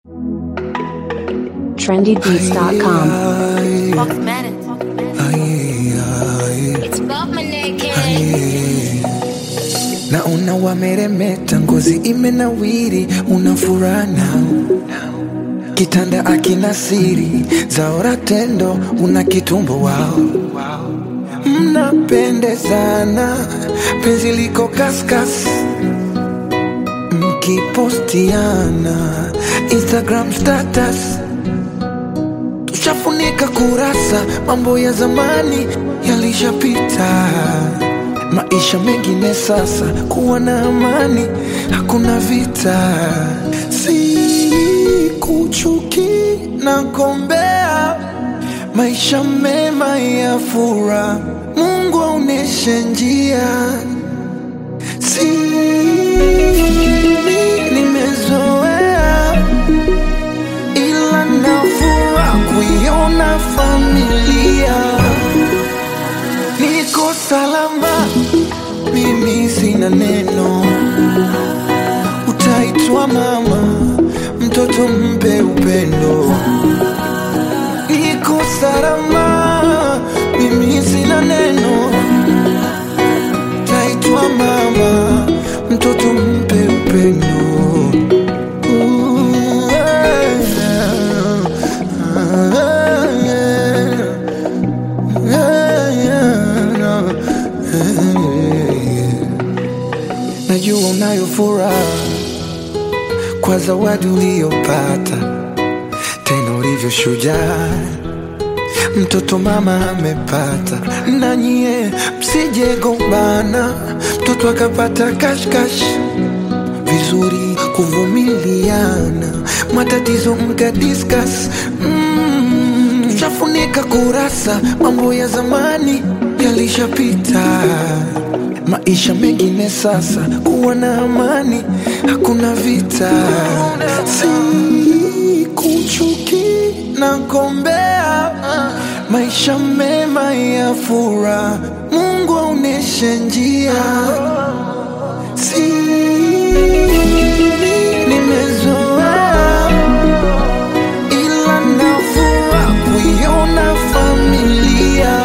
trendybeats.com. Fox Madden. It's above my neck, naona wameremeta, ngozi imenawiri, una furaha nao kitanda akina siri zaora tendo, una kitumbo wao, mnapendezana, penzi liko kaskas, mkipostiana Instagram status tushafunika kurasa, mambo ya zamani yalishapita, maisha mengine sasa, kuwa na amani, hakuna vita, si kuchuki na gombea, maisha mema ya furaha, Mungu aoneshe njia, si nimezoea ila nafura kuiona familia niko salama, mimi sina neno, utaitwa mama, mtoto mpe upendo. Niko salama, mimi sina neno, utaitwa mama, mtoto mpe upendo. Ooh, Najua unayo furaha kwa zawadi uliyopata, tena ulivyo shujaa, mtoto mama amepata. Na nyie msije gombana, mtoto akapata kashkash vizuri kuvumiliana, matatizo mka discuss mm, tushafunika kurasa, mambo ya zamani yalishapita, maisha mengine sasa, kuwa na amani, hakuna vita, si kuchuki na gombea, maisha mema ya furaha, Mungu aoneshe njia si nimezoea ila nafura kuiona familia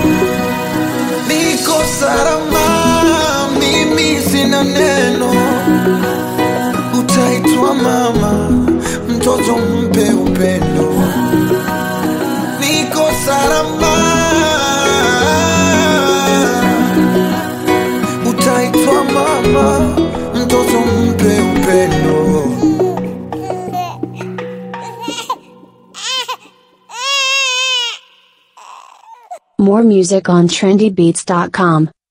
niko salama mimi sina neno utaitwa mama mtoto mpe upendo niko salama utaitwa mama mtoto mpe upendo More music on trendybeats.com.